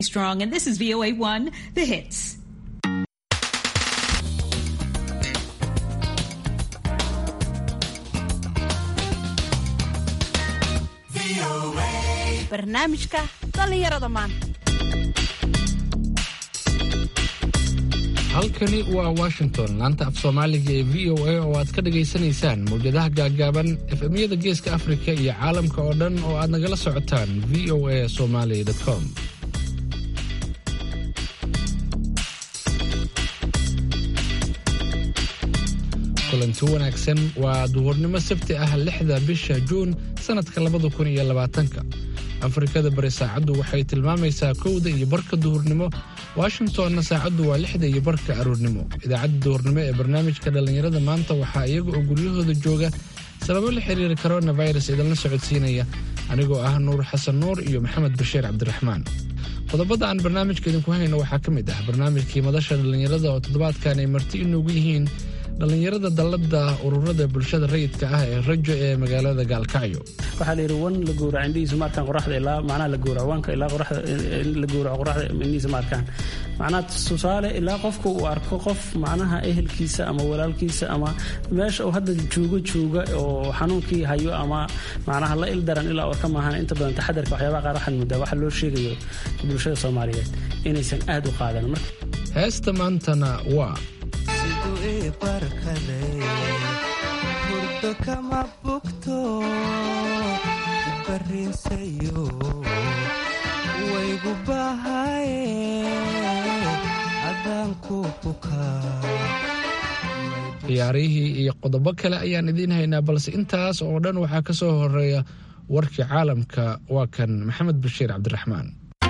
Strong, and this is VOA 1, The Hits. barnaamijka dhallinyarada maanta halkani waa washington laanta af soomaaliga ee v o a oo aad ka dhagaysanaysaan mawjadaha gaaggaaban efemyada geeska afrika iyo caalamka oo dhan oo aad nagala socotaan v o a somaly com kulanti wanaagsan waa duhurnimo sabti ah lixda bisha juun sannadka labada kun iyo labaatanka afrikada bari saacaddu waxay tilmaamaysaa kowda iyo barka duhurnimo washingtonna saacaddu waa lixda iyo barka aroornimo idaacadda duhurnimo ee barnaamijka dhallinyarada maanta waxaa iyaga oo guryahooda jooga sababo la xiriira coronavirus idinla socodsiinaya anigoo ah nuur xasan nuur iyo maxamed bashiir cabdiraxmaan qodobada aan barnaamijka idinku hayno waxaa ka mid ah barnaamijkii madasha dhallinyarada oo toddobaadkan ay marti inoogu yihiin dhallinyarada dallada ururada bulshada rayidka ah ee rajo ee magaalada gaalkacyo waxaa la yidhi wan la gowraca indhihiisa maarkaan qoraxda ilaa macnaha la gowraco wanka ilaa qoraxda la gowraco qoraxda indhihiisa maarkaan macnaha tusaale ilaa qofka uu arko qof macnaha ehelkiisa ama walaalkiisa ama meesha uu hadda joogo jooga oo xanuunkii hayo ama macnaha la ildaran ilaa warka maahan inta badan taxadarka waxyaabaha qaar waxaad muddaa waxa loo sheegayo bulshada soomaaliyeed inaysan aad u qaadan heesta maantana waa hurdo kama bugto bariinsayo waygu bahaye adaan ku bukaa ciyaarihii iyo qodobo kale ayaan idiin haynaa balse intaas oo dhan waxaa ka soo horeeya warkii caalamka waa kan maxamed bashiir cabdiraxmaan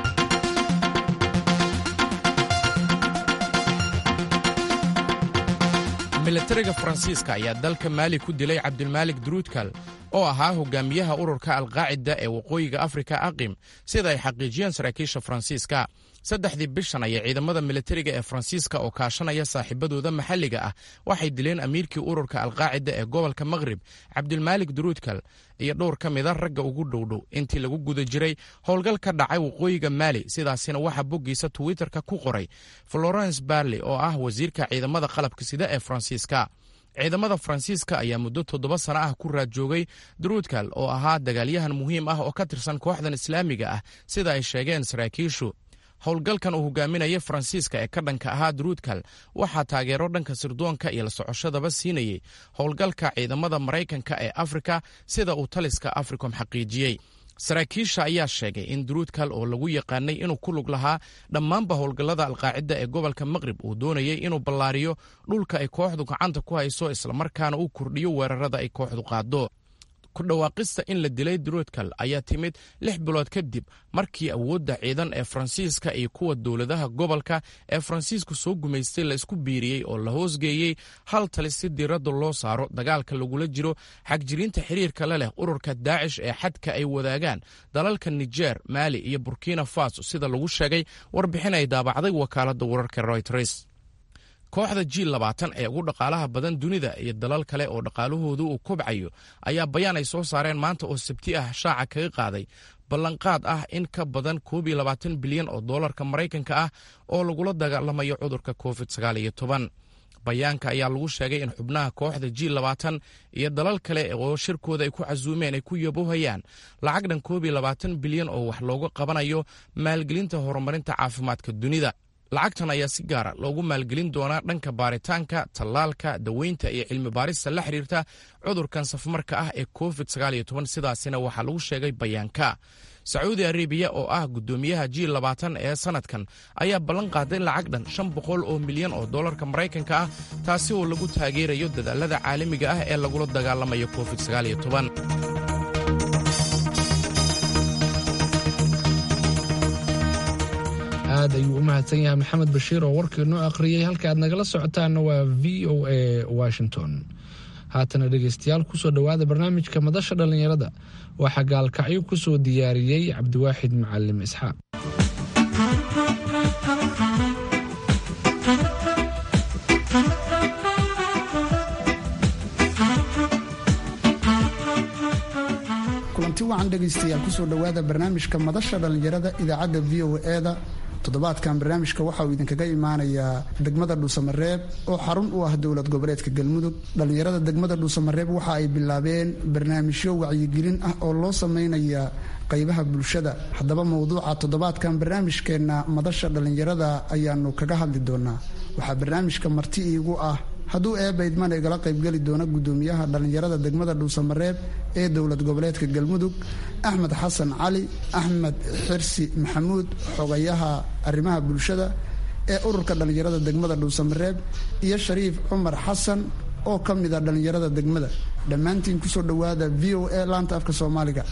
milatariga faransiiska ayaa dalka maali ku dilay cabdilmaalik druudkal oo ahaa hogaamiyaha ururka alqaacida ee waqooyiga afrika aqim sida ay xaqiijiyeen saraakiisha faransiiska saddexdii bishan ayay ciidamada milatariga ee faransiiska oo kaashanaya saaxiibadooda maxalliga ah waxay dileen amiirkii ururka alqaacida ee gobolka maqrib cabdilmaalik druudkal iyo dhowr ka mida ragga ugu dhowdhow intii lagu guda jiray howlgal ka dhacay waqooyiga maali sidaasina waxaa boggiisa twitterka ku qoray florence barley oo ah wasiirka ciidamada qalabka sida ee faransiiska ciidamada faransiiska ayaa muddo toddoba sano ah ku raad joogay druudkal oo ahaa dagaalyahan muhiim ah oo ka tirsan kooxdan islaamiga ah sida ay sheegeen saraakiishu howlgalkan uu hogaaminaya faransiiska ee ka dhanka ahaa druudkal waxaa taageero dhanka sirdoonka iyo la socoshadaba siinayey howlgalka ciidamada maraykanka ee afrika sida uu taliska africom xaqiijiyey saraakiisha ayaa sheegay in druudkal oo lagu yaqaanay inuu ku lug lahaa dhammaanba howlgallada alqaacida ee gobolka maqrib uu doonayay inuu ballaariyo dhulka ay kooxdu gacanta ku hayso islamarkaana uu kordhiyo weerarada ay kooxdu qaado ku dhawaaqista in la dilay druudkal ayaa timid lix bilood kadib markii awoodda ciidan ee faransiiska iyo kuwa dowladaha gobolka ee faransiisku soo gumaystay la isku biiriyey oo la hoosgeeyey hal tali si diiradda loo saaro dagaalka lagula jiro xagjirinta xiriirka la leh ururka daacish ee xadka ay wadaagaan dalalka nijer maali iyo burkina faso sida lagu sheegay warbixin ay daabacday wakaaladda wararka royters kooxda ji labaatan ee ugu dhaqaalaha badan dunida iyo dalal kale oo dhaqaalahoodu uu kobcayo ayaa bayaan ay soo saareen maanta oo sabti ah shaaca kaga qaaday ballanqaad ah in ka badan koob iyo labaatan bilyan oo doolarka maraykanka ah oo lagula dagaalamayo cudurka covid sagaal iyo toban bayaanka ayaa lagu sheegay in xubnaha kooxda ji labaatan iyo dalal kale oo shirkooda ay ku casuumeen ay ku yabohayaan lacag dhan koob iyo labaatan bilyan oo wax looga qabanayo maalgelinta horumarinta caafimaadka dunida lacagtan ayaa si gaara loogu maalgelin doonaa dhanka baaritaanka tallaalka daweynta iyo cilmi baarista la xiriirta cudurkan safmarka ah ee covid sidaasina waxaa lagu sheegay bayaanka sacuudi arabiya oo ah guddoomiyaha ji labaatan ee sannadkan ayaa ballan qaaday lacag dhan shan boqol oo milyan oo dollarka maraykanka ah taasi oo lagu taageerayo dadaalada caalamiga ah ee lagula dagaalamayo covid aad ayuu u mahadsan yahay maxamed bashiir oo warkii noo akhriyey halka aad nagala socotaanna waa v o a washington haatana dhegaystayaal kusoo dhowaada barnaamijka madasha dhallinyarada waxaa gaalkacyo ku soo diyaariyey cabdiwaaxid macalim isxaaq kulanti wacan dhegaystayaal kusoo dhowaada barnaamijka madasha dhallinyarada idaacadda v o e-da toddobaadkan barnaamijka waxa uu idinkaga imaanayaa degmada dhuusamareeb oo xarun u ah dowlad goboleedka galmudug dhallinyarada degmada dhuusamareeb waxa ay bilaabeen barnaamijyo wacyigelin ah oo loo sameynaya qaybaha bulshada haddaba mowduuca toddobaadkan barnaamijkeenna madasha dhallinyarada ayaanu kaga hadli doonaa waxaa barnaamijka marti iigu ah hadduu eebaydman igala qaybgeli doona gudoomiyaha dhallinyarada degmada dhuusamareeb ee dowlad goboleedka galmudug axmed xasan cali axmed xirsi maxamuud xogayaha arrimaha bulshada ee ururka dhallinyarada degmada dhuusamareeb iyo shariif cumar xasan oo ka mid a dhallinyarada degmada dhammaantiin kusoo dhowaada v o a laanta afka soomaaliga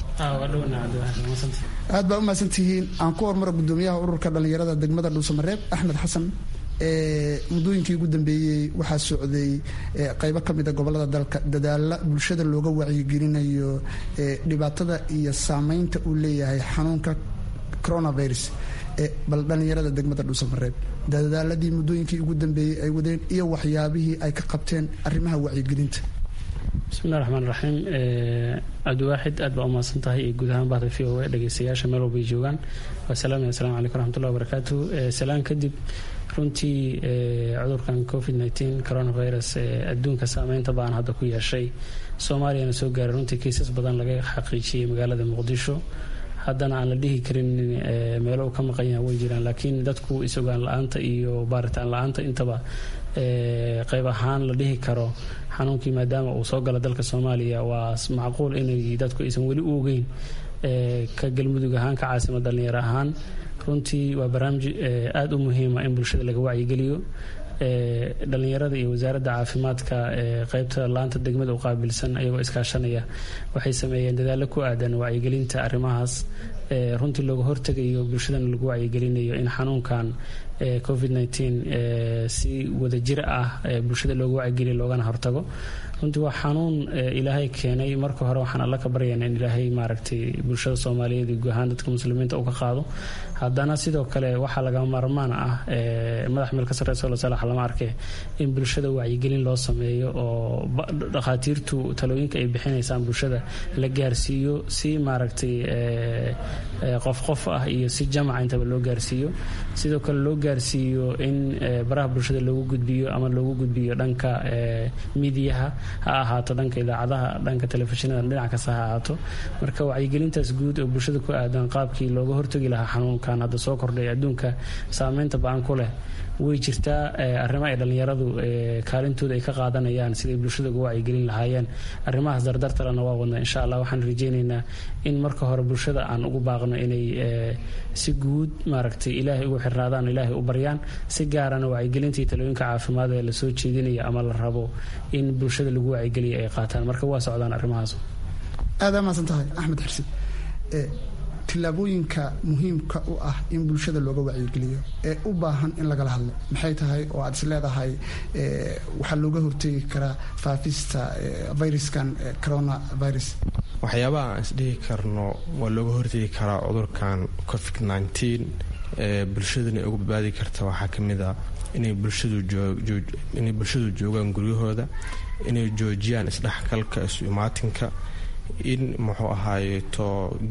aad baa u mahadsantihiin aan ku hormaro gudoomiyaha ururka dhallinyarada degmada dhuusamareeb axmed xasan muddooyinkii ugu dambeeyey waxaa socday qaybo ka mida gobolada dalka dadaala bulshada looga wacyigelinayo dhibaatada iyo saameynta uu leeyahay xanuunka coronavirus bal dhallinyarada degmada dhuusamareeb dadaaladii muddooyinkii ugu dambeeyey ay wadeen iyo waxyaabihii ay ka qabteen arrimaha wacyigelinta bismillahi raxmaan raxiim cabdiwaaxid aad baa u mahadsan tahay iyo guud ahaan bahda v o a dhegeystayaasha meel walbay joogaan waa salaam assalamu calaykum raxmatullahi wabarakaatu salaan kadib runtii cudurkan covid nteen coronavirus adduunka saameynta baan hadda ku yeeshay soomaaliyana soo gaaray runtii kiisas badan laga xaqiijiyey magaalada muqdisho haddana aan la dhihi karin meelo uu ka maqan yaha way jiraan laakiin dadku is-ogaan la-aanta iyo baaritaan la-aanta intaba qayb ahaan la dhihi karo xanuunkii maadaama uu soo gala dalka soomaaliya waa macquul inay dadku aysan weli u ogeyn ka galmudug ahaan ka caasima dhallinyaro ahaan runtii waa barnaamij aada u muhiima in bulshada laga wacyigeliyo dhalinyarada iyo wasaaradda caafimaadka qeybta laanta degmada u qaabilsan ayagoo iskaashanaya waxay sameeyeen dadaalo ku aadan wacyigelinta arrimahaas runtii looga hortegayo bulshadana lagu wacyigelinayo in xanuunkan covid si wadajir ah bulshada looga wacyigeliya loogana hortago runtii waa xanuun ilaahay keenay marka hore waxaan alla ka baryana in ilaahay maaragtay bulshada soomaaliyeed iyo guud ahaan dadka muslimiinta uu ka qaado haddana sidoo kale waxaa laga maarmaan ah madax meel ka sarreyso lasalax lama arke in bulshada wacyigelin loo sameeyo oo dhakhaatiirtu talooyinka ay bixinaysaan bulshada la gaarsiiyo si maaragtay qof qof ah iyo si jamaca intaba loo gaarsiiyo sidoo kale loo gaarsiiyo in baraha bulshada loogu gudbiyo ama loogu gudbiyo dhanka midiyaha ha ahaato dhanka idaacadaha dhanka telefishinada dhinac kasta ha ahaato marka wacyigelintaas guud oo bulshada ku aadan qaabkii looga hortagi lahaa xanuunkan hadda soo kordhay adduunka saameynta ba-an ku leh way jirtaa arrimo ay dhallinyaradu kaalintooda ay ka qaadanayaan siday bulshada uga wacyigelin lahaayeen arrimahaas dardartalena waa wadnaa insha allah waxaan rajeynaynaa in marka hore bulshada aan ugu baaqno inay si guud maaragtay ilaahay ugu xirnaadaan ilaahay u baryaan si gaarana wacyigelinta iyo talooyinka caafimaad ee lasoo jeedinaya ama la rabo in bulshada lagu wacyigeliya ay qaataan marka waa socdaan arrimahaas aadaa maasan tahay axmed xirsi tillaabooyinka muhiimka u ah in bulshada looga wacyigeliyo ee u baahan in lagala hadlo maxay tahay oo aad is leedahay waxaa looga hortegi karaa faafista viruskan coronavirus waxyaabaha aan isdhihi karno waa looga hortegi karaa cudurkan covid nteen ee bulshadana uga badbaadi karta waxaa ka mid ah inay bulshadinay bulshadu joogaan guryahooda inay joojiyaan isdhexgalka isu imaatinka in muxuu ahaayeto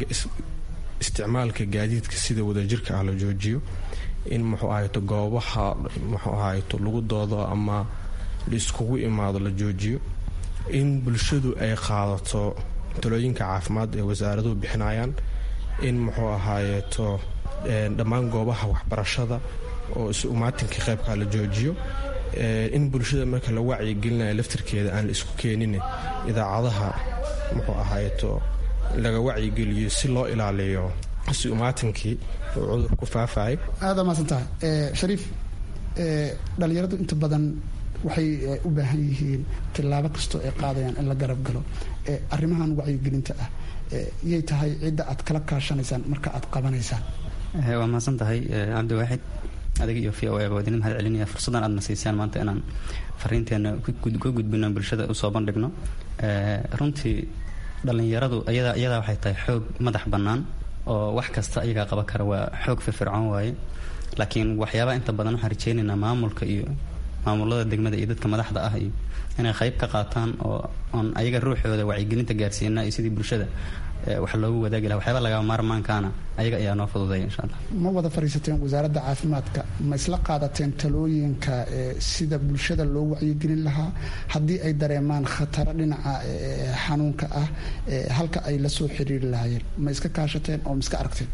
isticmaalka gaadiidka sida wadajirka ah la joojiyo in muxuu ahayto goobaha muxuu ahayto lagu doodo ama la iskugu imaado la joojiyo in bulshadu ay qaadato talooyinka caafimaad ee wasaaraduhu bixinayaan in muxuu ahaayeeto dhammaan goobaha waxbarashada oo isu umaatinka qaybkaa la joojiyo in bulshada marka la wacyigelinayo laftirkeeda aan la isku keenin idaacadaha muxuu ahaayeto laga wacyigeliyo si loo ilaaliyo si umaatankii uu cudur ku faafayay aada maasan tahay shariif dhalinyaradu inta badan waxay u baahan yihiin tillaabo kastoo ay qaadayaan in la garab galo arrimahan wacyigelinta ah yay tahay cidda aad kala kaashanaysaan marka aad qabanaysaan waa mahadsan tahay cabdiwaaxid adiga iyo v o a wadinin mahad celinaya fursaddan aadna siisaan maanta inaan fariinteena ka gudbino bulshada usoo bandhigno runtii dhallinyaradu iyadaa waxay tahay xoog madax bannaan oo wax kasta iyagaa qaban kara waa xoog firfircoon waaye laakiin waxyaabaha inta badan waxaan rajeynaynaa maamulka iyo maamulada degmada iyo dadka madaxda ah iyo inay qayb ka qaataan oo oon ayaga ruuxooda wacyigelinta gaarsiina iyo sidii bulshada wax loogu wadaagi laha waxyaaba lagaa maarmaankaana ayaga ayaa noo fududeeya insha allah ma wada fadhiisateen wasaaradda caafimaadka ma isla qaadateen talooyinka sida bulshada loo wacyigelin lahaa haddii ay dareemaan khataro dhinaca xanuunka ah halka ay la soo xiriiri lahaayeen ma iska kaashateen oo ma iska aragteen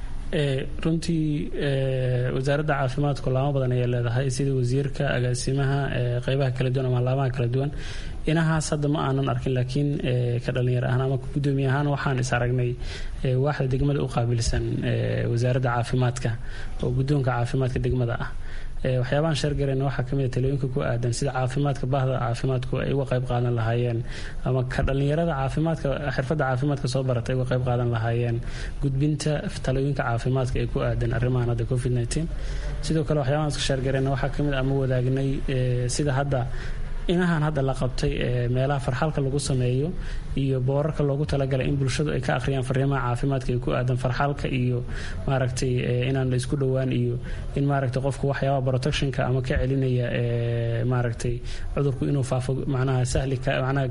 runtii wasaaradda caafimaadku laamo badan ayay leedahay sida wasiirka agaasimaha qeybaha kala duwan ama laamaha kala duwan inahaas hadda ma aanan arkin laakiin ka dhalinyar ahaan ama gudoomiye ahaan waxaan is aragnay waaxda degmada u qaabilsan wasaaradda caafimaadka oo guddoonka caafimaadka degmada ah waxyaabahan sheergareen waxaa kamid a talooyinka ku aadan sida caafimaadka bahda caafimaadku ay uga qayb qaadan lahaayeen ama ka dhalinyarada caafimaadka xirfadda caafimaadka soo barata ay uga qayb qaadan lahaayeen gudbinta talooyinka caafimaadka ee ku aadan arrimahan hadda covid nteen sidoo kale waxyaabahan iska sheergareen waxaa kamid ama wadaagnay sida hadda inahan hadda la qabtay meelaha farxalka lagu sameeyo iyo boorarka loogu talagalay in bulshadu ay ka akhriyaan fariimaha caafimaadka ay ku aadan farxalka iyo maaragtay inaan la isku dhowaan iyo in maaragtay qofku waxyaaba protectionka ama ka celinaya maaragtay cudurku inuu faafo macnaha sahli macnaha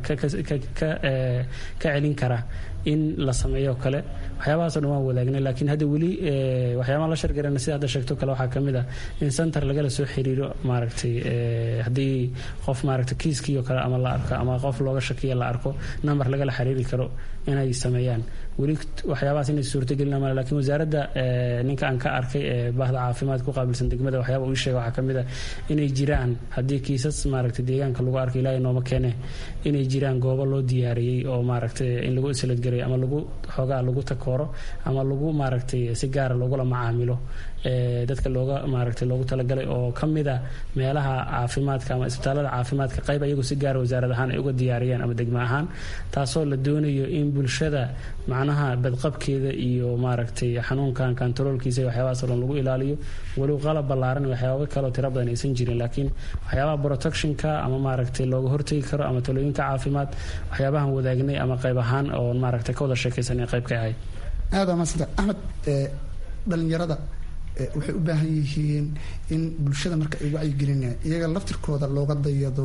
ka celin kara in la sameeyo kale waxyaabahaasoo dhan waan wadaagnay laakiin hadda weli waxyaabaha la shargarana sida hadda sheegto kale waxaa kamid ah in center lagala soo xiriiro maaragtay haddii qof maaragtay kiiskiio kale ama la arko ama qof looga shakiya la arko number lagala xiriiri karo inay sameeyaan weli waxyaabahaas inay suurtagelin male lakiin wasaaradda ninka aan ka arkay ee bahda caafimaad ku qaabilsan degmada waxyaaba uu sheega waxaa kamid ah inay jiraan haddii kiisas maaragtay deegaanka lagu arko ilaahay nooma keene inay jiraan goobo loo diyaariyey oo maaragtay in lagu isladgaray ama lagu xoogaa lagu takooro ama lagu maaragtay si gaara loogula macaamilo dadka looga maaragtay loogu talagalay oo ka mid a meelaha caafimaadka ama isbitaalada caafimaadka qayb ayagu si gaara wasaarad ahaan ay uga diyaariyeen ama degmo ahaan taasoo la doonayo in bulshada macnaha badqabkeeda iyo maaragtay xanuunkan kantaroolkiisa waxyaabahaas dhan lagu ilaaliyo weliw qalab ballaaran waxyaaba kaloo tiro badan aysan jirin laakiin waxyaabaha protectionka ama maaragtay looga hortegi karo ama talooyinka caafimaad waxyaabahan wadaagnay ama qayb ahaan oo maaragtay ka wada sheekaysanay qayb ka ahayd aada maasanta axmed dhalinyarada waxay u baahan yihiin in bulshada marka ay wacyigelinayaan iyaga laftirkooda looga dayado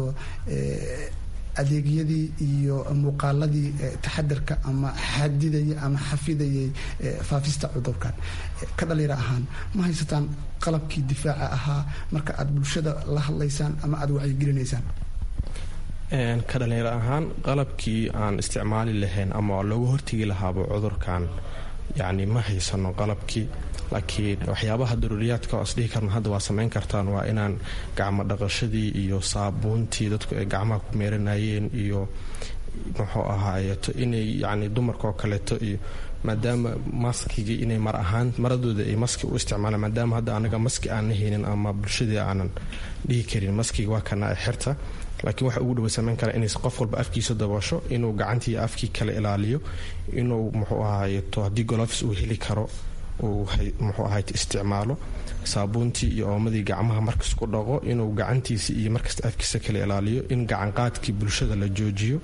adeegyadii iyo muuqaaladii taxadarka ama xadidaya ama xafidayay faafista cudurkan ka dhalinyaro ahaan ma haysataan qalabkii difaaca ahaa marka aad bulshada la hadlaysaan ama aada wacyigelinaysaan ka dhalinyaro ahaan qalabkii aan isticmaali lahayn ama looga hortegi lahaaba cudurkan yacni ma haysano qalabkii laakiin waxyaabaha daruuriyaadka oo isdhihi karna hadda waa samayn kartaan waa inaan gacmo dhaqashadii iyo saabuuntii dadku ay gacmaha ku meeranayeen iyo muxuu ahaayeeto inay yacni dumarka oo kaleeto iyo maadaama maskigii inay mar ahaan maradooda ay maski u isticmaalaan maadaama hadda anaga maski aanna haynin ama bulshadii aanan dhihi karin maskiga waa kana xirta laakiin waxa ugu dhawa samayn kara inay qof walba afkiisa daboosho inuu gacantii afkii kale ilaaliyo inuu muxuu ahaayeeto haddii golofis uu heli karo uu muxuu ahayd isticmaalo saabuuntii iyo oomadii gacmaha markas ku dhaqo inuu gacantiisa iyo markasta afkiisa kala ilaaliyo in gacanqaadkii bulshada la joojiyo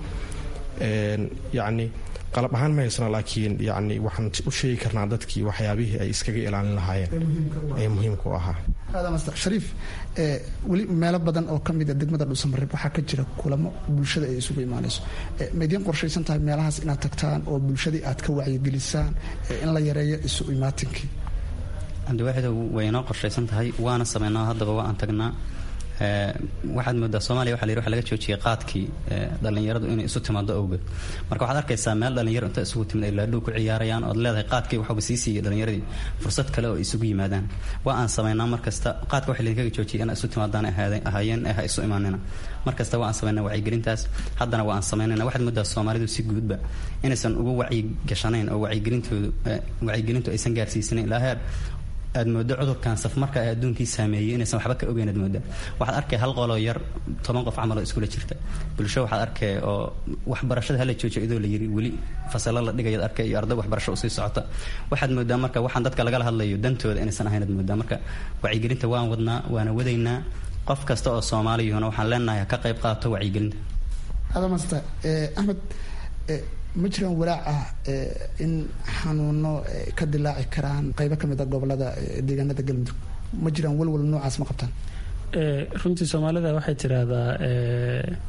yacni qalab ahaan ma haysano laakiin yacni waxaan u sheegi karnaa dadkii waxyaabihii ay iskaga ilaalin lahaayeen ee muhiimka u ahaa shariif weli meelo badan oo ka mida degmada dhuusamareeb waxaa ka jira kulamo bulshada ay isugu imaanayso ma idiin qorshaysan tahay meelahaas inaad tagtaan oo bulshadii aad ka wacyigelisaan in la yareeyo isu imaatinkii cabdiwaaxid way inoo qorshaysan tahay waana sameynaa haddaba waa aan tagnaa waxaad moodaa soomaliya waxa la yidhi waxa laga joojiyay qaadkii dhallinyaradu inay isu timaado awgeed marka waxaad arkaysaa meel dhallinyaro inta isugu timid ay laadhow ku ciyaarayaan ood leedahay qaadkii waxuba sii siiyay dhallinyaradii fursad kale oo isugu yimaadaan waa aan samaynaa markasta qaadka waxa laydinkaga joojiyay inaa isu timaadaan ahaayeen eh ha isu imaanina markasta waa aan samaynaa wacyigelintaas haddana waa aan samaynayna waxaad moodaa soomaalidu si guudba inaysan ugu wacyigashanayn oo wacyigelintoodu wacyigelintu aysan gaarsiisanayn ilaa heer aad moodo cudurkan safmarka ee adduunkii saameeyey inaysan waxba ka ogeyn aad mooda waxaad arkay hal qoloo yar toban qof camal oo iskula jirta bulsho waxaad arkay oo waxbarashada hala joojiyo idoo la yiri weli fasalo la dhigayaad arkay iyo arday waxbarasho usii socota waxaad moodaa marka waxaan dadka lagala hadlayo dantooda inaysan ahayn aad moodaa marka wacyigelinta waan wadnaa waana wadaynaa qof kasta oo soomaaliyuhuna waxaan leenahay ha ka qayb qaato wacyigelinta adamasta axmed ma jiraan walaac ah in xanuuno ka dilaaci karaan qaybo ka mid a gobolada deegaanada galmudug ma jiraan walwal noocaas ma qabtaan runtii soomaalida waxay tiraahdaa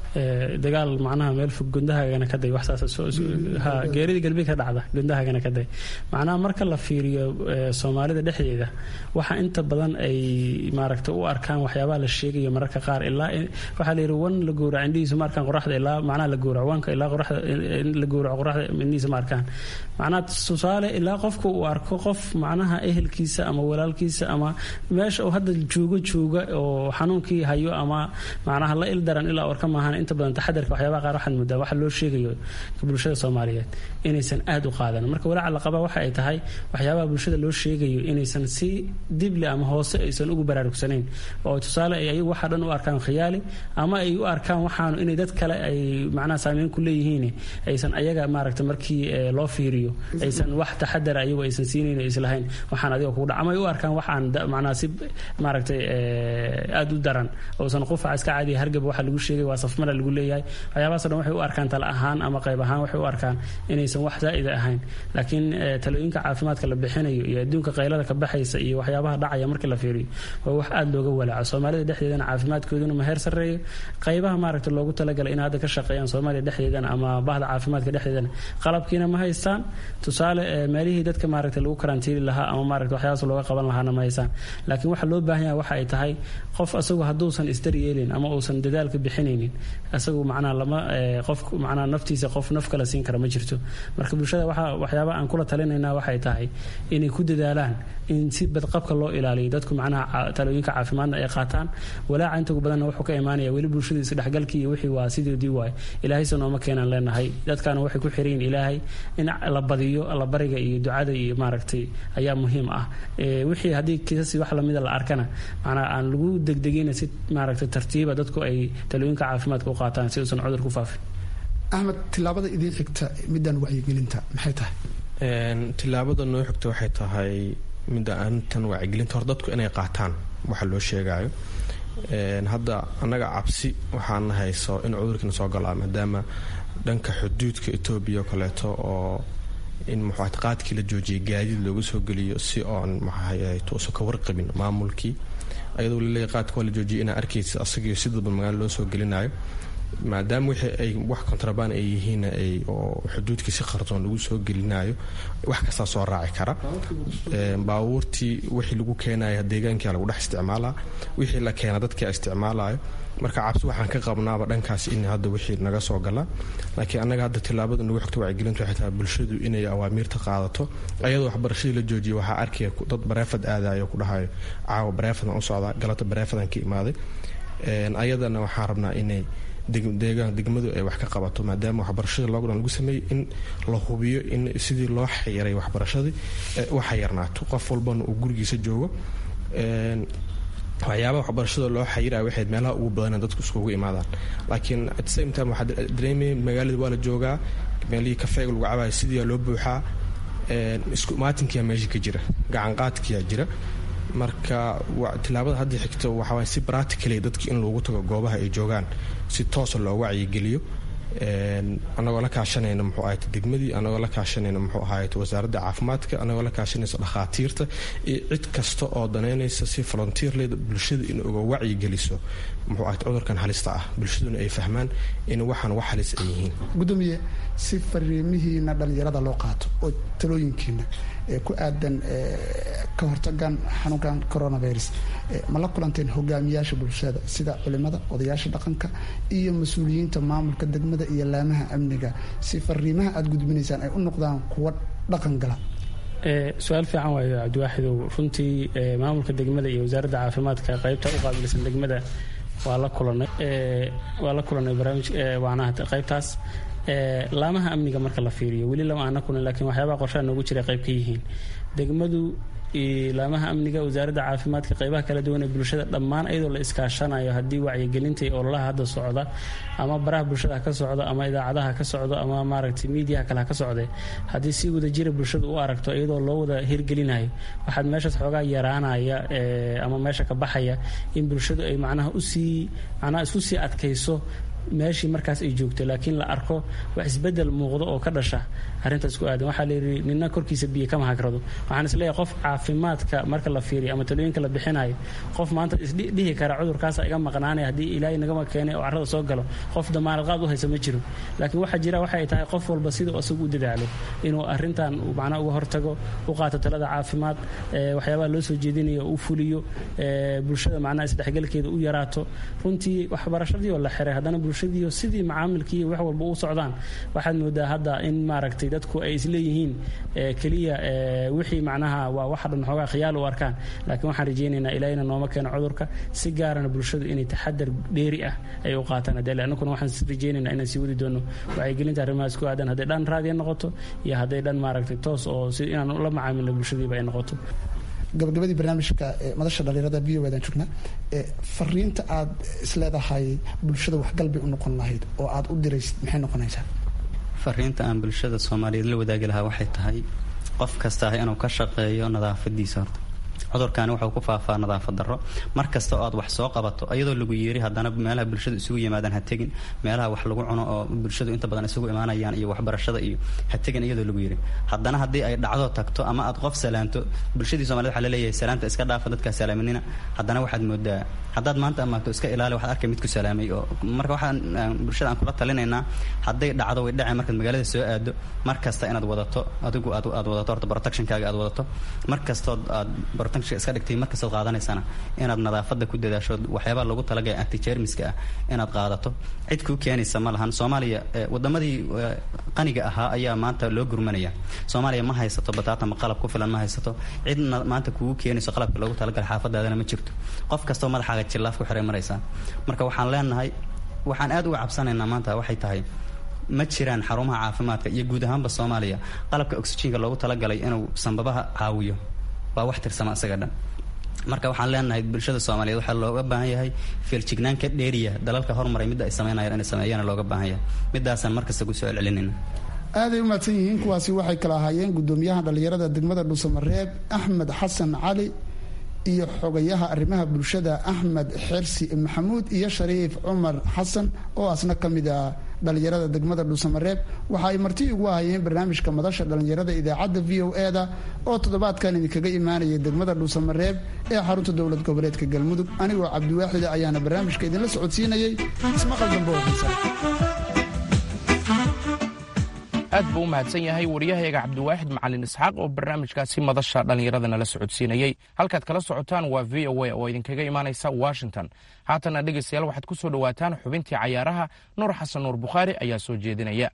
dagaal macnaha meel fog gundahagana ka day wax saas ha geerida galbi ka dhacda gundahagana ka day macnaha marka la fiiriyo soomaalida dhexdeeda waxa inta badan ay maaragta u arkaan waxyaabaha la sheegayo mararka qaar ilaa waxaa la yidhi wan la gowrac indhihiisu ma arkaan qoraxda ilaa macnaha la gowrac wanka ilaa qoraxda la gowraco qoraxda indhihiisa ma arkaan macnaha tusaale ilaa qofka uu arko qof macnaha ehelkiisa ama walaalkiisa ama meesha uu hadda joogo jooga oo xanuunkii hayo ama macnaha la il daran ilaa orka maahan inta badan taxadarka waxyaabaha qaar waxaad moodaa waxa loo sheegayo bulshada soomaaliyeed inaysan aad u qaadan marka walaaca la qaba waxa ay tahay waxyaabaha bulshada loo sheegayo inaysan si dibli ama hoose aysan ugu baraarugsanayn oo tusaale ay ayagu waxa dhan u arkaan khiyaali ama ay u arkaan waxaanu inay dad kale ay macnaha saameyn ku leeyihiin aysan ayaga maaragta markii loo fiiriyo aysan wax taxadara ayagu aysan siinayn islahayn waxaan adiga kugu dhac ama ay u arkaan waxaan macnaha si maaragtay aad u daran oosan qufaca iska caadiya hargab waxa lagu sheegay waa safmara lagu leeyahay waxyaabahaasoo dhan waxay u arkaan tala ahaan ama qayb ahaan waxay u arkaan inaysan wax zaa'ida ahayn laakiin talooyinka caafimaadka la bixinayo iyo adduunka qaylada ka baxaysa iyo waxyaabaha dhacaya markii la fiiriyo waa wax aad looga walaaco soomaalida dhexdeedana caafimaadkooduna ma heer sarreeyo qaybaha maaragta loogu talagalay in hadda ka shaqeeyaan soomaaliya dhexdeedana ama bahda caafimaadka dhexdeedana qalabkiina ma haystaan tusaale meelihii dadka maaragta lagu karantiili lahaa ama maaragta waxyaabaas looga qaban lahaana ma haystaan laakiin waxa loo baahan yahay waxa ay tahay qof asagu hadduusan isdaryeelin ama uusan dadaalka bixinaynin asagu macnaha lama qof macnaha naftiisa qof naf kale siin kara ma jirto marka bulshada waxa waxyaaba aan kula talinaynaa waxay tahay inay ku dadaalaan in si badqabka loo ilaaliyo dadku macnaha talooyinka caafimaadna ay qaataan walaaca intagu badanna wuxuu ka imaanaya weli bulshada isdhexgalkii iyo wixii waa sidoodii waay ilaahaysa nooma keenaan leenahay dadkaana waxay ku xiran yihin ilaahay in la badiyo allabariga iyo ducada iyo maaragtay ayaa muhiim ah wixii haddii kiisasi wax lamida la arkana macnaha aan lagu degdegina si maaragtay tartiiba dadku ay talooyinka caafimaadka u qaataan si uusan cudur ku faafin axmed tilaabada idiin xigta midaan wacyigelinta maxay tahay tilaabada noo xigta waxay tahay midda arintan wacyigelinta hor dadku inay qaataan waxa loo sheegayo hadda annaga cabsi waxaana hayso in cudurkiina soo galaa maadaama dhanka xuduudka etoobiya oo kaleeto oo in muxuat qaadkii la joojiyay gaadiid looga soo geliyo si oon maxaahayto usan ka warqabin maamulkii ayadoo laleeyahy qaadka waa la joojiyay inaa arkaysa asagio si dadban magaalo loo soo gelinayo maadaama wixii ay wax kontrabaan ay yihiin oo xuduudkii si qardoon lagu soo gelinayo wax kastaa soo raaci kara baabuurtii wixii lagu keenaya deegaankia lagu dhex isticmaalaa wixii la keena dadkia isticmaalayo marka cabsi waxaan ka qabnaaba dhankaas in hadda wixii naga soo galaa laakiin annaga hadda tilaabada nagu xigta wacyigelintu waxay tahay bulshadu inay awaamiirta qaadato ayadoo waxbarashadii la joojiya waxaa arkaya dad bareefad aadayo ku dhahayo caawa bareefadan u socdaa galata bareefadan ka imaaday ayadana waxaan rabnaa inay deegaan degmadu ay wax ka qabato maadaama waxbarashada lockdown lagu sameeyey in la hubiyo in sidii loo xayiray waxbarashadii u xayarnaato qof walbana uu gurigiisa joogo waxyaabaha waxbarashada loo xayiraya waxayd meelaha ugu badana dadku iskugu imaadaan laakiin at the same time waxaa dareemaya magaalada waa la joogaa meelihii kafeega lagu cabayo sidiiyaa loo buuxaa isku imaatinkiyaa meesha ka jira gacanqaadkiyaa jira marka tilaabada hadda xigto waxawaay si bractically dadki in loogu tago goobaha ay joogaan si toosa loo wacyigeliyo anagoo la kaashanayna muxuu ahayt degmadii anagoo la kaashanayna muxuu ahayt wasaaradda caafimaadka anagoo la kaashanaysa dhakhaatiirta iyo cid kasta oo danaynaysa si volunteerleyda bulshada in uga wacyigeliso muxuu ahayt cudurkan halista ah bulshaduna ay fahmaan in waxaan wax halis ay yihiin gudoomiye si fariimihiina dhallinyarada loo qaato oo talooyinkiina ee ku aadan ka hortagan xanuunkan coronavirus ma la kulanteen hogaamiyaasha bulshada sida culimada odayaasha dhaqanka iyo mas-uuliyiinta maamulka degmada iyo laamaha amniga si fariimaha aada gudbinaysaan ay u noqdaan kuwa dhaqan gala su-aal fiican waayo cabdiwaaxidow runtii maamulka degmada iyo wasaaradda caafimaadka qaybta u qaabilsan degmada waa la kulanay waa la kulanay barnaamij waanaha qaybtaas laamaha amniga marka la fiiriyo weli lama aana kulan lakiin waxyaabaha qorshaha noogu jira qayb ka yihiin degmadu laamaha amniga wasaaradda caafimaadka qaybaha kala duwan ee bulshada dhammaan iyadoo la iskaashanayo haddii wacyigelinta iyo ololaha hadda socda ama baraha bulshada ha ka socdo ama idaacadaha ka socdo ama maaragtay miidiyaha kale ha ka socde haddii si wadajira bulshada u aragto iyadoo loo wada hirgelinayo waxaad meeshaas xoogaa yaraanaya ama meesha ka baxaya in bulshadu ay macnaha usii macnaha isku sii adkayso meeshii markaas ay joogto laakiin la arko wax isbedel muuqdo oo ka dhasha arrintaas ku aadan waxaa layidhi nina korkiisa biyo kama hagrado waxaan isleeyahay qof caafimaadka marka la fiiriyo ama talooyinka la bixinayo qof maanta isdhihi kara cudurkaasa iga maqnaanaya haddii ilaahay nagama keenay oo carrada soo galo qof damaanad qaad u haysa ma jiro laakiin waxaa jira waxay tahay qof walba siduu asagu u dadaalo inuu arrintan macnaha uga hortago u qaato talada caafimaad waxyaabaha loo soo jeedinayo u fuliyo bulshada macnaha isdhexgalkeeda u yaraato runtii waxbarashadii oo la xiray haddana bulshadiiyo sidii macaamilkii wax walba u socdaan waxaad moodaa hadda in maaragtay dadku ay isleeyihiin keliya wixii macnaha waa waxa dhan xoogaa khiyaal u arkaan laakiin waxaan rajaynaynaa ilaahina nooma keeno cudurka si gaarana bulshadu inay taxadar dheeri ah ay u qaataan hadee annaguna waxaan rajaynaynaa inaan sii wadi doono wacyigelinta arrimahaas ku aadan hadday dhan raadiya noqoto iyo hadday dhan maaragtay toos oo si inaan la macaamilno bulshadiiba ay noqoto gabagabadii barnaamijka madasha dhalinyarada v o dan joognaa fariinta aad isleedahay bulshada waxgalbay u noqon lahayd oo aad u diraysid maxay noqonaysaa fariinta aan bulshada soomaaliyeed la wadaagi lahaa waxay tahay qof kasta inuu ka shaqeeyo nadaafadiisa horta cudurkaani wuxuu ku faafaa nadaafad darro mar kasta oo aad wax soo qabato iyadoo lagu yeeri haddana meelaha bulshada isugu yimaadaan ha tegin meelaha wax lagu cuno oo bulshadu inta badan isugu imaanayaan iyo waxbarashada iyo ha tegin iyadoo lagu yeeri haddana haddii ay dhacdo tagto ama aad qof salaanto bulshadii somaliyed waxa laleeyahay salaanta iska dhaafa dadkaa salaaminina haddana waxaad moodaa haddaad maanta amaato iska ilaali waxaad arkay mid ku salaamay oo marka waxaan bulshada aan kula talinaynaa hadday dhacdo way dhacay markaad magaalada soo aado mar kasta inaad wadato adigu aad aad wadato horta protectionkaaga aad wadato mar kastood aad iska dhigtay markastaad qaadanaysana inaad nadaafada ku dadaasho waxyaabaa lagu talagaya antijermiska ah inaad qaadato cid kuu keenaysa ma lahan soomaaliya wadamadii qaniga ahaa ayaa maanta loo gurmanaya soomaaliya ma haysato bataatama qalab ku filan ma haysato cid maanta kugu keenayso qalabka loogu talagalay xaafadaadana ma jirto qof kastoo madaxaaga jillaaf ku xiray maraysaa marka waxaan leenahay waxaan aad uga cabsanaynaa maanta waxay tahay ma jiraan xarumaha caafimaadka iyo guud ahaanba soomaaliya qalabka oxyjiinka loogu talagalay inuu sanbabaha caawiyo waa wax tirsama isaga dhan marka waxaan leenahay bulshada soomaaliyeed waxaa looga baahan yahay feeljignaan ka dheeriya dalalka hormaray midda ay sameynayaan inay sameeyana looga baahan yahay midaasaan markasta ku soo celcelinayna aaday u mahadsan yihiin kuwaasi waxay kala ahaayeen gudoomiyaha dhallinyarada degmada dhuusamareeb axmed xasan cali iyo xogayaha arrimaha bulshada axmed xersi maxamuud iyo shariif cumar xasan oo asna ka mid ah dhallinyarada degmada dhuusamareeb waxa ay marti ugu ahayeen barnaamijka madasha dhallinyarada idaacadda v o e da oo toddobaadkan idinkaga imaanaya degmada dhuusamareeb ee xarunta dowlad goboleedka galmudug anigoo cabdiwaaxida ayaana barnaamijka idinla socodsiinayay ismaqal dambe oo xiisa aad buu u mahadsan yahay waryahayaga cabdiwaaxid macalin isxaaq oo barnaamijkaasi madasha dhallinyarada nala socodsiinayey halkaad kala socotaan waa v o a oo idinkaga imaanaysa washington haatana dhegaystayaal waxaad ku soo dhowaataan xubintii cayaaraha nuur xasan nuur bukhaari ayaa soo jeedinaya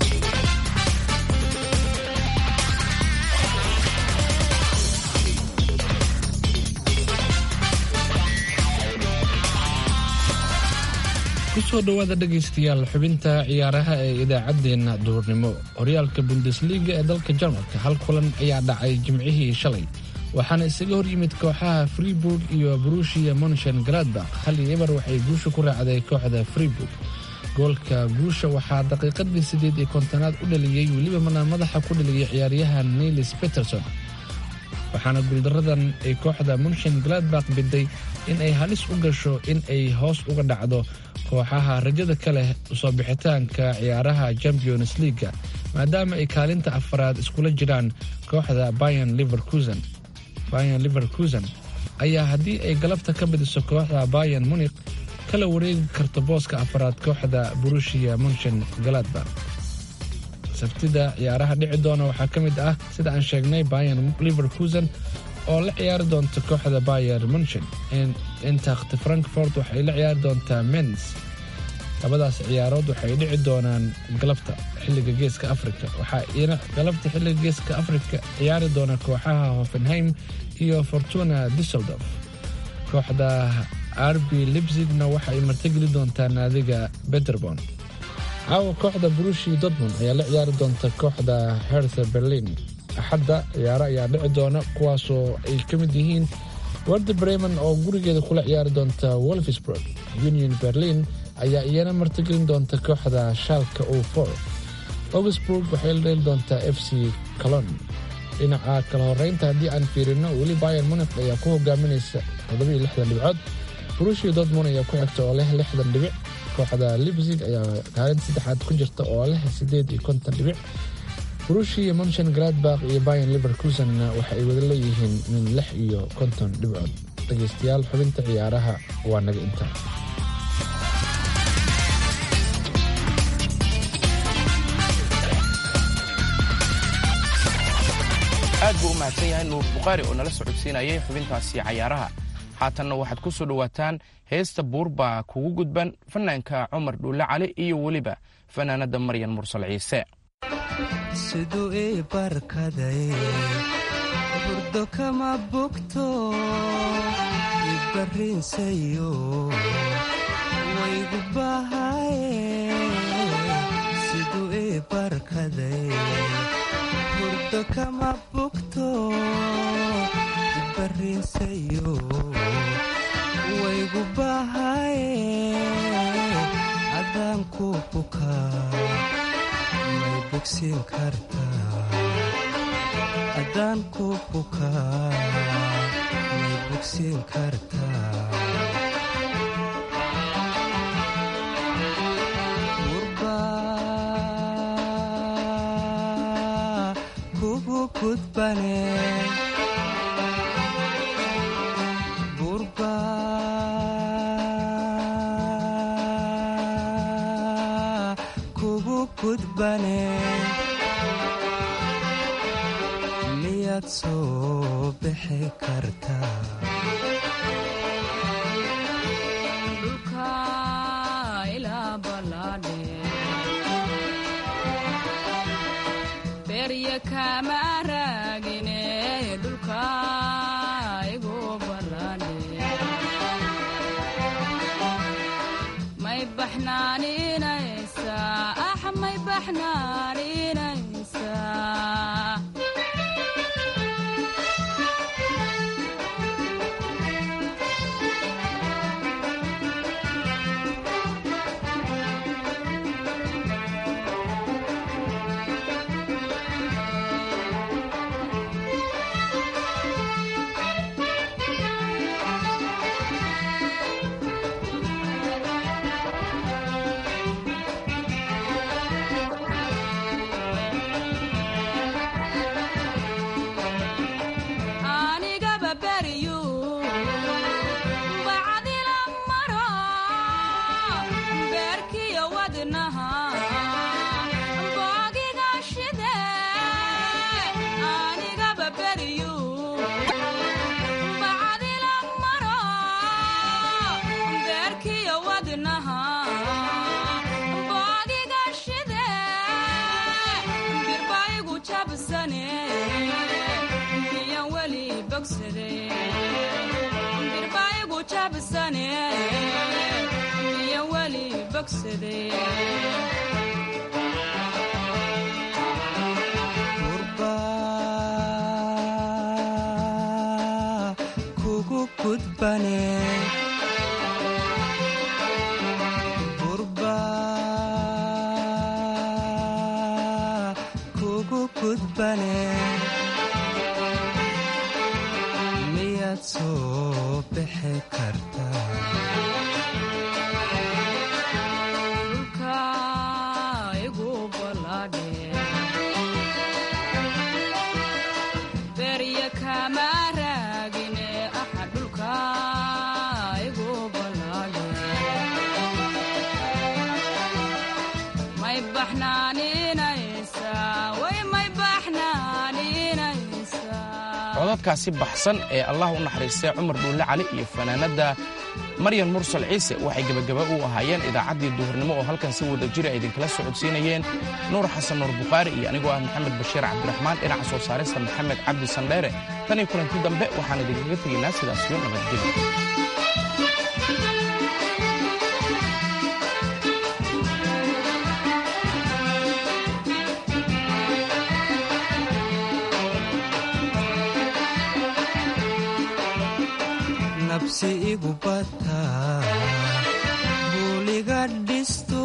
kusoo dhowaada dhegaystayaal xubinta ciyaaraha ee idaacaddeenna duhurnimo horyaalka bundesliga ee dalka jarmalka hal kulan ayaa dhacay jimcihii shalay waxaana isaga hor yimid kooxaha freeburg iyo brushia monshen galadbakh hal iyo eber waxay guusha ku raacday kooxda freeburg goolka guusha waxaa daqiiqadii siddeed iyo kontonaad u dhaliyey weliba mana madaxa ku dhaliyay ciyaaryahan nilis peterson waxaana guuldaradan ay kooxda munshen galadbakh biday in ay halis u gasho in ay hoos uga dhacdo kooxaha rajada ka leh usoo bixitaanka ciyaaraha champions leaga maadaama ay kaalinta afaraad iskula jiraan kooxda bayan liverkusen bayan liverkusen ayaa haddii ay galabta ka badiso kooxda bayan munik kala wareegi karto booska afaraad kooxda burushia munshen galadbakh sabtida ciyaaraha dhici doona waxaa ka mid ah sida aan sheegnay bayan liverkusen oo la ciyaari doonta kooxda bayer munshen intakt frankfort waxay la ciyaari doontaa mens labadaas ciyaarood waxay dhici doonaan galabta xilliga geeska afrika waxaa ina galabta xilliga geeska afrika ciyaari doona kooxaha hoffenheim iyo fortuna disseldorf kooxda arbi libsigna waxa ay martigeli doontaa naadiga beterbon caawa kooxda brushi dortmund ayaa la ciyaari doonta kooxda hertha berlin axadda ciyaaro ayaa dhici doona kuwaasoo ay ka mid yihiin warda bremen oo gurigeeda kula ciyaari doonta wolfsburg union berlin ayaa iyana martigelin doonta kooxda shaalka o for augsburg waxay la dheeli doontaa f c colon dhinaca kala horeynta haddii aan fiirino weli bayer munik ayaa ku hogaaminaysa toddobiyo lixdan dhibcood brushia dortmund ayaa ku xigta oo leh lixdan dhibic kooxda libsig ayaa kaalinta saddexaad ku jirta oo leh sideed iyo konton dhibic ruushia monchen gladbach iyo bayan liverkusenna waxa ay wada leeyihiin min lix iyo konton dhibcood dhegaystayaal xubinta ciyaaraha waa naga intaa aad buu u mahadsan yahay nuur bukhaari oo nala socodsiinayay xubintaasi cayaaraha haatanna waxaad ku soo dhowaataan heesta buurbaa kugu gudban fanaanka cumar dhuulle cali iyo weliba fanaanadda maryan mursal ciise siduu ii barkaday burdo kama bogto ibarriinsayo waygu bahaye siduu ii barkaday burdo kama bogto ibarriinsayo waygu bahaye adaan ku bukaa may bogsiin kartaa adaan ku bukaa may bogsiin kartaa gurbaa kugu gudbane gurbaa kugu gudbane miyaad soo bixi kartaa berya kama raagine dhulka igu ballaadhe may baxnaaninaysaa ah may baxnaaninaysaa anigaba beryu bacdila maro beerkiyo wadnaha boogiga shide anigaba beryu bacdila maro beerkiyo wadnaha boogiga shide birbaigu jabsane miyan weli bogsade birbaigu jabsane miyan weli bogsade gurbaa kugu gudbane gurbaa kugu gudbane miyaad soo bixi kartaa dhulka igu ballaadhe berya kama raagine aha dhulka igu ballaadhe may baxnaaninaysaa way may baxnaaninaysaa codadkaasi baxsan ee allah u naxariistay cumar dhuulle cali iyo fanaanadda maryan mursal ciise waxay gebagaba u ahaayeen idaacaddii duhurnimo oo halkan si wada jira ay idinkala socodsiinayeen nuur xasan nuur bukhaari iyo anigoo ah maxamed bashiir cabdiraxmaan dhinaca soo saarista maxamed cabdi sandheere tan iyo kulanti dambe waxaan idinkaga tegaynaa sidaasiyo nabadgelyo nabsi igu bataa buuliga dhisto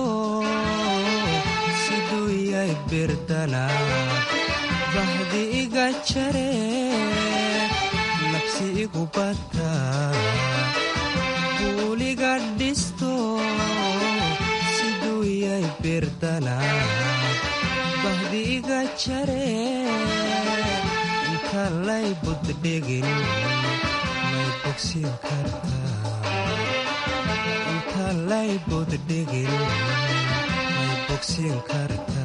siduu yay birdana bahdi iga jare nabsi igu bataa buuliga dhisto birdanaad bahdi iga jare inta lay buddhigin may bogsiin kartaa inta lay buddhigin may bogsiin kartaa